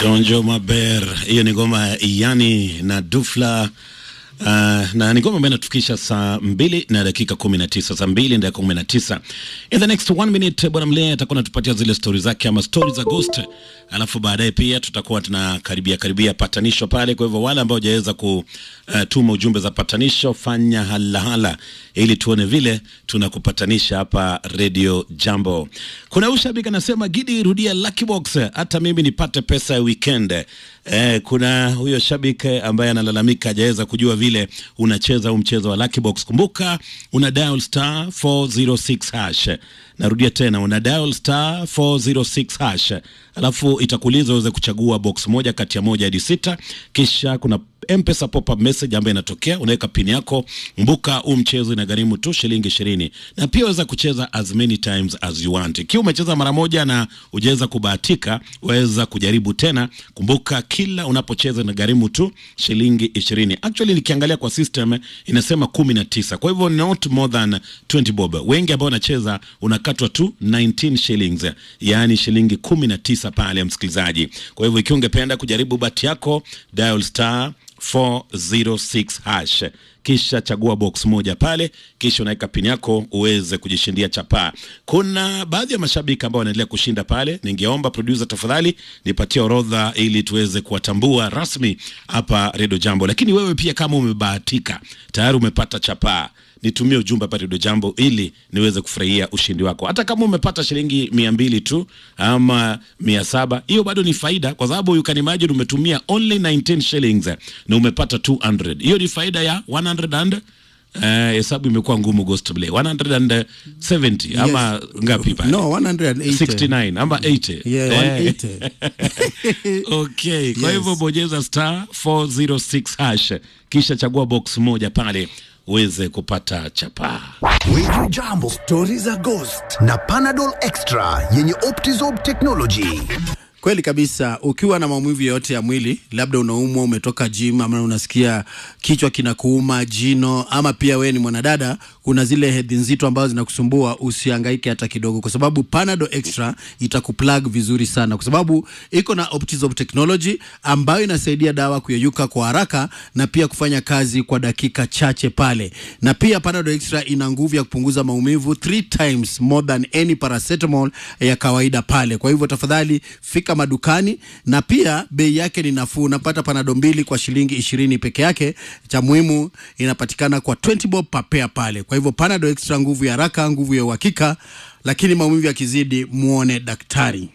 Donjo Maber, hiyo ni ngoma ya Yani na Dufla. Uh, na ni ngoma ambayo inatufikisha saa mbili na dakika kumi na tisa saa mbili na dakika kumi na tisa In the next one minute bwana Mlee atakuwa anatupatia zile stori zake ama stori za Ghost, alafu baadaye pia tutakuwa tunakaribia karibia patanisho pale. Kwa hivyo wale ambao hujaweza kutuma uh, ujumbe za patanisho, fanya halahala ili tuone vile tunakupatanisha hapa Radio Jambo. Kuna ushabiki anasema Gidi, rudia Lucky Box hata mimi nipate pesa ya weekend. Eh, kuna huyo shabiki ambaye analalamika hajaweza kujua vile unacheza huu mchezo wa Lucky Box. Kumbuka una dial star 406 hash. Narudia tena una dial star 406 hash, alafu itakuuliza uweze kuchagua box moja kati ya moja hadi sita, kisha kuna M-Pesa pop-up message ambayo inatokea, unaweka pin yako. Mbuka, huu mchezo inagharimu tu shilingi ishirini na pia waweza kucheza as many times as you want. Ikiwa umecheza mara moja na hujaweza kubahatika, waweza kujaribu tena. Kumbuka, kila unapocheza inagharimu tu shilingi ishirini. Actually nikiangalia kwa system inasema kumi na tisa, kwa hivyo not more than 20 bob. Wengi ambao wanacheza unakatwa tu 19 shillings, yaani shilingi kumi na tisa pale, msikilizaji. Kwa hivyo ikiwa ungependa kujaribu bahati yako, dial star 406 hash kisha chagua box moja pale, kisha unaweka pin yako uweze kujishindia chapaa. Kuna baadhi ya mashabiki ambao wanaendelea kushinda pale. Ningeomba producer, tafadhali nipatie orodha ili tuweze kuwatambua rasmi hapa Redio Jambo. Lakini wewe pia kama umebahatika tayari umepata chapaa nitumie ujumbe hapa Redio Jambo ili niweze kufurahia ushindi wako. Hata kama umepata shilingi mia mbili tu ama mia saba hiyo bado ni faida, kwa sababu you can imagine umetumia only 19 shillings na umepata 200. Hiyo ni faida ya 100 and hesabu uh, imekuwa ngumu Ghost Play 170 ama ngapi pale? No, 180. 69 ama 80 Yeah, Eh. 180. Okay, kwa Yes. hivyo bonyeza star 406 hash kisha chagua box moja pale uweze kupata chapaa. Wiju Jambo, stori za Ghost na Panadol Extra yenye Optizorb technology. Kweli kabisa. Ukiwa na maumivu yoyote ya mwili, labda unaumwa, umetoka gym, ama unasikia kichwa kinakuuma, jino, ama pia wewe ni mwanadada, kuna zile hedhi nzito ambazo zinakusumbua, usihangaike hata kidogo, kwa sababu Panadol Extra itakuplug vizuri sana, kwa sababu iko na Optizorb technology ambayo inasaidia dawa kuyeyuka kwa haraka na pia kufanya kazi kwa dakika chache pale, na pia Panadol Extra ina nguvu ya kupunguza maumivu three times more than any paracetamol ya kawaida pale. Kwa hivyo tafadhali fika madukani, na pia bei yake ni nafuu. Unapata panado mbili kwa shilingi ishirini peke yake. Cha muhimu inapatikana kwa 20 bob per pair pale. Kwa hivyo Panado Extra, nguvu ya haraka, nguvu ya uhakika, lakini maumivu yakizidi, muone daktari.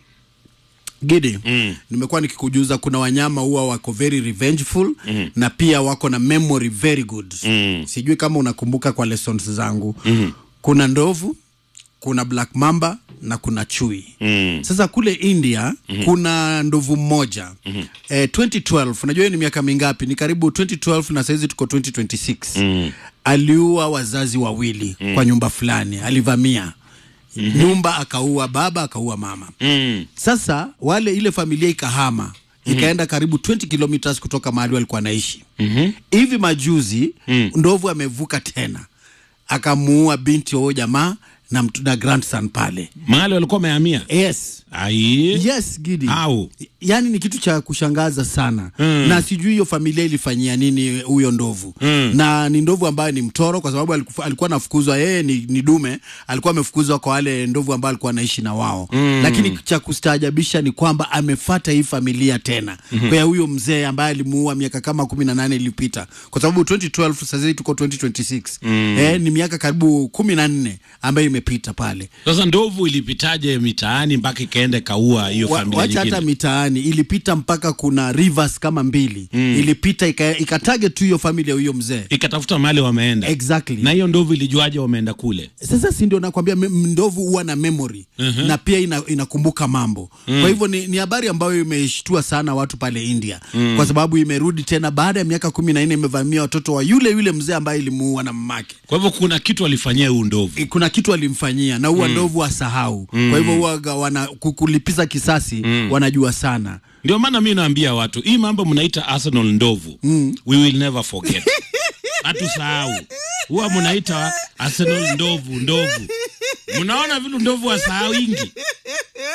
Gidi, mm. nimekuwa nikikujuza kuna wanyama huwa wako very revengeful mm. na pia wako na memory very good mm. sijui kama unakumbuka kwa lessons zangu mm. kuna ndovu kuna black mamba na kuna chui mm. sasa kule india mm. kuna ndovu mmoja mm. eh, 2012 unajua hiyo ni miaka mingapi ni karibu 2012 na sahizi tuko 2026 mm. aliua wazazi wawili mm. kwa nyumba fulani alivamia mm-hmm. nyumba akaua baba akaua mama Mm. sasa wale ile familia ikahama mm-hmm. ikaenda karibu 20 kilometers kutoka mahali walikuwa wanaishi mm-hmm. hivi majuzi mm. ndovu amevuka tena akamuua binti wa huyo jamaa na, mtu- na grandson pale Mahali walikuwa wamehamia. yes Ai. yes gidi Au. yaani ni kitu cha kushangaza sana mm. na sijui hiyo familia ilifanyia nini huyo ndovu mm. na ni ndovu ambaye ni mtoro kwa sababu alikufa- alikuwa anafukuzwa yeye ni, ni dume alikuwa amefukuzwa kwa wale ndovu ambao alikuwa anaishi na wao mm. lakini cha kustaajabisha ni kwamba amefata hii familia tena mm-hmm. kwa huyo mzee ambaye alimuua miaka kama kumi na nane iliyopita kwa sababu 2012 sasa tuko 2026 mm. eh, ni miaka karibu kumi na nne ambayo imepita pale Sasa ndovu ilipitaje mitaani mpaka ikaenda ikaua hiyo Wa- familia wacha hata nyingine? mitaani ilipita mpaka kuna rivers kama mbili mm. ilipita ika- ikatage tu hiyo familia huyo mzee Ikatafuta mahali wameenda. Exactly. Na hiyo ndovu ilijuaje wameenda kule? sasa si ndio nakwambia me- ndovu huwa na memory uh-huh. na pia ina, inakumbuka mambo mm. kwa hivyo ni, ni habari ambayo imeshtua sana watu pale india mm. kwa sababu imerudi tena baada ya miaka kumi na nne imevamia watoto wa yule yule mzee ambaye ilimuua na mamake Kwa hivyo kuna kitu alifanyia huyu ndovu. I- kuna kitu alimfanyia na huwa mm. ndovu asahau mm. kwa hivyo huwa wana ku- kulipiza kisasi mm. wanajua sana Ndio maana mi naambia watu hii mambo mnaita Arsenal ndovu mm. we will never forget. Hatusahau. Huwa mnaita Arsenal ndovu ndovu. Mnaona vile ndovu wasahau ingi.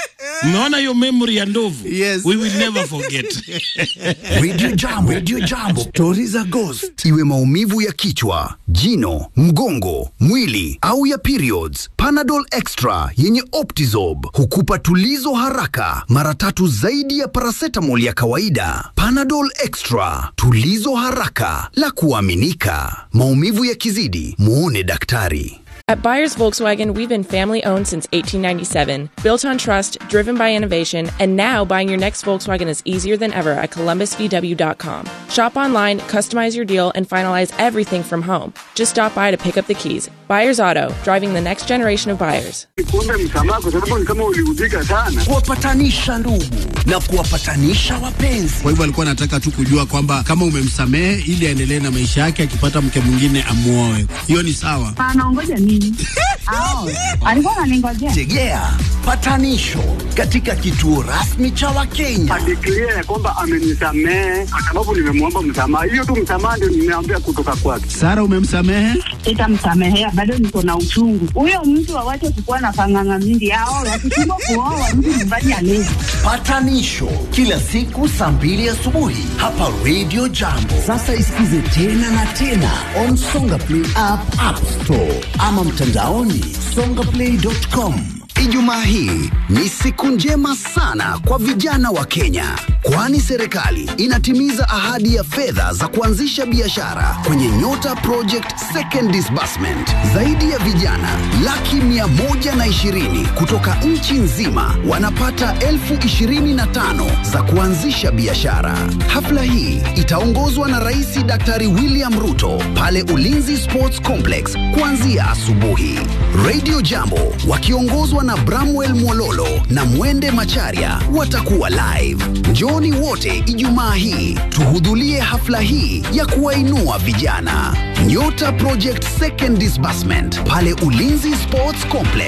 Umeona hiyo memory ya ndovu? Yes. We will never forget. Radio Jambo, Radio Jambo, stori za ghost. Iwe maumivu ya kichwa, jino, mgongo, mwili au ya periods, Panadol Extra yenye Optizob hukupa tulizo haraka mara tatu zaidi ya paracetamol ya kawaida. Panadol Extra, tulizo haraka la kuaminika. Maumivu yakizidi, muone daktari. At Buyers Volkswagen, we've been family owned since 1897, built on trust, driven by innovation, and now buying your next Volkswagen is easier than ever at columbusvw.com. Shop online, customize your deal, and finalize everything from home. Just stop by to pick up the keys. Buyers Auto, driving the next generation of buyers. Nikuombe msamaha kwa sababu ni kama uliudhika sana. Kuwapatanisha ndugu na kuwapatanisha wapenzi. Kwa hivyo alikuwa anataka tu kujua kwamba kama umemsamehe ili aendelee na maisha yake, akipata mke mwingine amuoe. Hiyo ni sawa. anaongoja nini? Ao, alikuwa ananingojea. Tegea patanisho katika kituo rasmi cha Wakenya. Adeklia ya kwamba amenisamehe kwa sababu nimemwomba msamaha. Hiyo tu msamaha ndio nimeambia kutoka kwake. Sara, umemsamehe? Sitamsamehea, bado niko na uchungu. Huyo mtu awache kukuwa na panganga mingi. Ao, wakishindwa kuoa mtu nyumbani alezi. Patanisho kila siku saa mbili asubuhi hapa Radio Jambo. Sasa isikize tena na tena on Songa Play app, App Store ama mtandaoni songaplay.com. Ijumaa hii ni siku njema sana kwa vijana wa Kenya, kwani serikali inatimiza ahadi ya fedha za kuanzisha biashara kwenye Nyota Project Second Disbursement. Zaidi ya vijana laki mia moja na ishirini kutoka nchi nzima wanapata elfu ishirini na tano za kuanzisha biashara. Hafla hii itaongozwa na Rais Daktari William Ruto pale Ulinzi Sports Complex kuanzia asubuhi. Radio Jambo wakiongozwa na Bramwell Mwololo na Mwende Macharia watakuwa live. Njooni wote Ijumaa hii tuhudhurie hafla hii ya kuwainua vijana. Nyota Project Second Disbursement pale Ulinzi Sports Complex.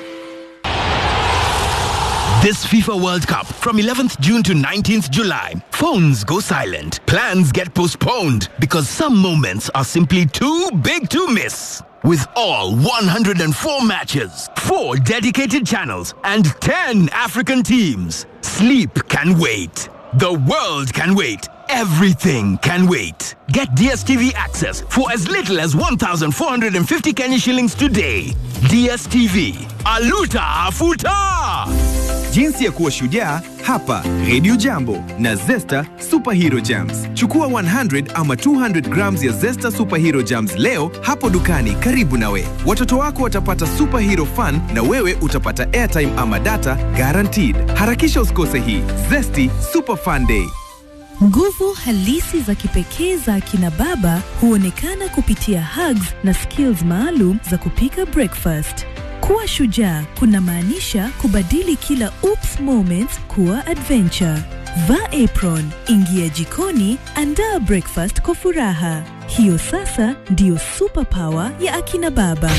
This FIFA World Cup from 11th June to 19th July. Phones go silent. Plans get postponed because some moments are simply too big to miss. With all 104 matches, 4 dedicated channels, and 10 African teams, sleep can wait. The world can wait. Everything can wait. Get DSTV access for as little as 1,450 Kenya shillings today. DSTV. Aluta Afuta! Jinsi ya kuwa shujaa hapa Radio Jambo na Zesta Superhero Jams. Chukua 100 ama 200 grams ya Zesta Superhero Jams leo hapo dukani karibu nawe. Watoto wako watapata superhero fun na wewe utapata airtime ama data guaranteed. Harakisha usikose hii Zesty Super Fun Day. Nguvu halisi za kipekee za akina baba huonekana kupitia hugs na skills maalum za kupika breakfast. Kuwa shujaa kunamaanisha kubadili kila oops moments kuwa adventure. Vaa apron, ingia jikoni, andaa breakfast kwa furaha. Hiyo sasa ndiyo superpower ya akina baba.